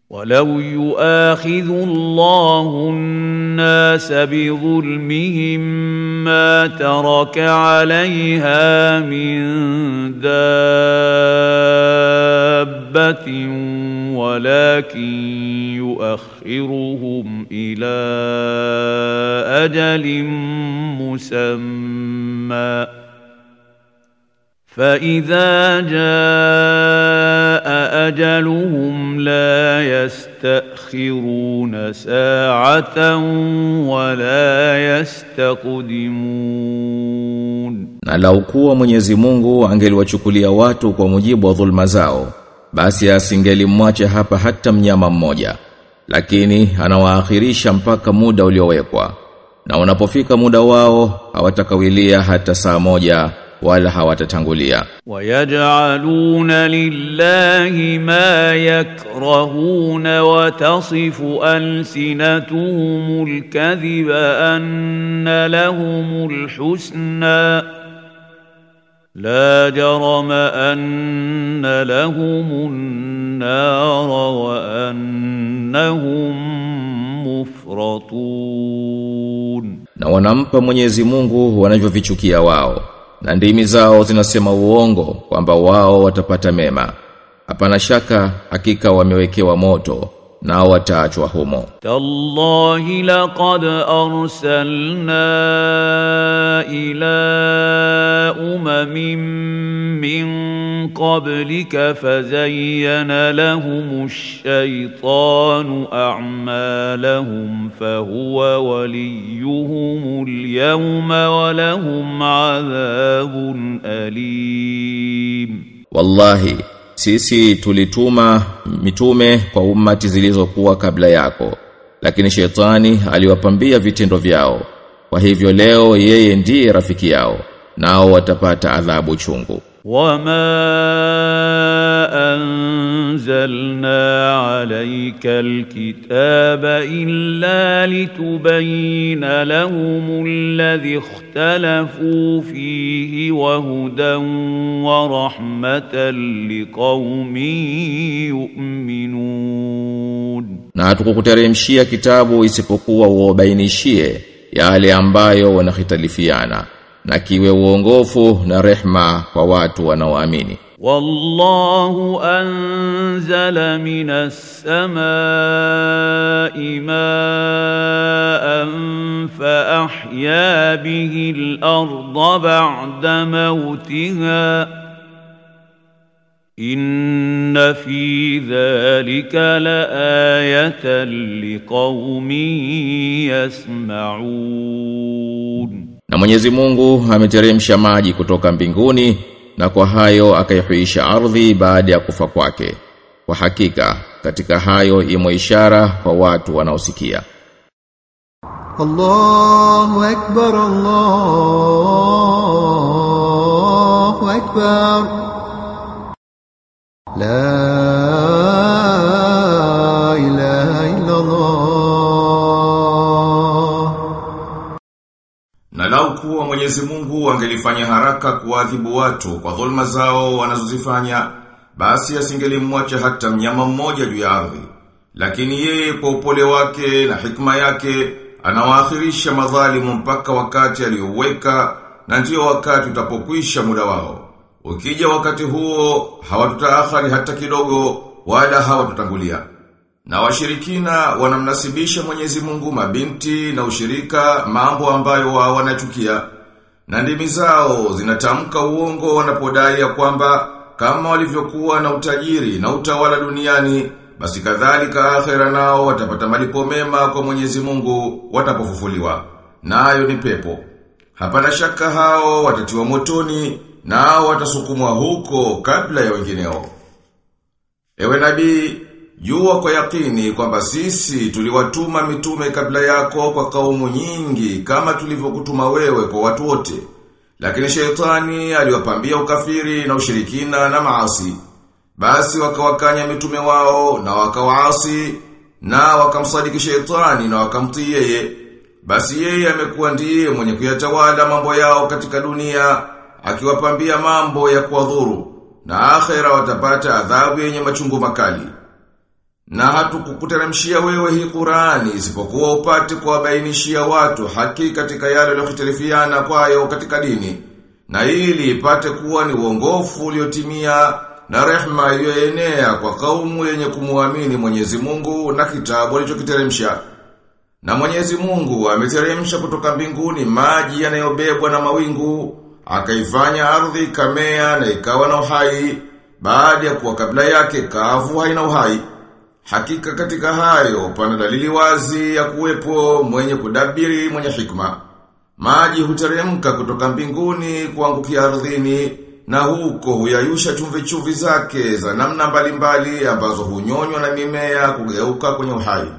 ولو يؤاخذ الله الناس بظلمهم ما ترك عليها من دابة ولكن يؤخرهم إلى أجل مسمى فإذا جاء أجلهم لا يستأخرون ساعة ولا يستقدمون Na lau kuwa Mwenyezi Mungu angeliwachukulia watu kwa mujibu wa dhulma zao, basi asingelimwacha hapa hata mnyama mmoja. Lakini anawaakhirisha mpaka muda uliowekwa. Na unapofika muda wao hawatakawilia hata saa moja wala hawatatangulia. ويجعلون لله ما يكرهون وتصف ألسنتهم الكذب أن لهم الحسنى لا جرم أن لهم النار وأنهم مفرطون Na wanampa Mwenyezi Mungu wanavyovichukia wao. Na ndimi zao zinasema uongo kwamba wao watapata mema. Hapana shaka hakika wamewekewa moto nao wataachwa humo. تالله لقد أرسلنا إلى أمم من قبلك فزين لهم الشيطان أعمالهم فهو وليهم اليوم ولهم عذاب أليم Wallahi sisi tulituma mitume kwa ummati zilizokuwa kabla yako lakini shetani aliwapambia vitendo vyao kwa hivyo leo yeye ndiye rafiki yao nao watapata adhabu chungu وما أنزلنا عليك الكتاب إلا لتبين لهم الذي اختلفوا فيه وهدى ورحمة لقوم يؤمنون na hatukukuteremshia kitabu isipokuwa uobainishie yale ambayo wanahitalifiana na kiwe uongofu na rehma kwa watu wanaoamini والله أنزل من السماء ماء فأحيا به الأرض بعد موتها إن في ذلك لآية لقوم يسمعون Na Mwenyezi Mungu ameteremsha maji kutoka mbinguni na kwa hayo akaihuisha ardhi baada ya kufa kwake. Kwa hakika katika hayo imo ishara kwa watu wanaosikia. الله أكبر الله أكبر لا إله إلا الله Na lau kuwa Mwenyezi Mungu angelifanya haraka kuadhibu watu kwa dhulma zao wanazozifanya, basi asingelimwacha hata mnyama mmoja juu ya ardhi. Lakini yeye kwa upole wake na hikma yake anawaakhirisha madhalimu mpaka wakati aliyoweka na ndio wakati utapokwisha muda wao. Ukija wakati huo hawatutaakhari hata kidogo wala hawatutangulia. Na washirikina wanamnasibisha Mwenyezi Mungu mabinti na ushirika mambo ambayo wao wanachukia. Na ndimi zao zinatamka uongo wanapodai ya kwamba kama walivyokuwa na utajiri na utawala duniani basi kadhalika akhera nao watapata malipo mema kwa Mwenyezi Mungu watapofufuliwa. Nayo ni pepo. Hapana shaka hao watatiwa motoni nao watasukumwa huko kabla ya wengineo. Ewe nabii, jua kwa yakini kwamba sisi tuliwatuma mitume kabla yako kwa kaumu nyingi kama tulivyokutuma wewe kwa watu wote. Lakini shetani aliwapambia ukafiri na ushirikina na maasi. Basi wakawakanya mitume wao na wakawaasi na wakamsadiki shetani na wakamtii yeye. Basi yeye amekuwa ndiye mwenye kuyatawala mambo yao katika dunia akiwapambia mambo ya kuwadhuru na akhera watapata adhabu yenye machungu makali. Na hatukukuteremshia wewe hii Qur'ani isipokuwa upate kuwabainishia watu haki katika yale waliyokhtalifiana kwayo katika dini. Na ili ipate kuwa ni uongofu uliotimia na rehma iliyoenea kwa kaumu yenye kumuamini Mwenyezi Mungu na kitabu alichokiteremsha. Na Mwenyezi Mungu ameteremsha kutoka mbinguni maji yanayobebwa na mawingu, akaifanya ardhi ikamea na ikawa na uhai, baada ya kuwa kabla yake kavu haina uhai. Hakika katika hayo pana dalili wazi ya kuwepo mwenye kudabiri mwenye hikma. Maji huteremka kutoka mbinguni kuangukia ardhini na huko huyayusha chumvi chumvi zake za namna mbalimbali ambazo hunyonywa na mimea kugeuka kwenye uhai.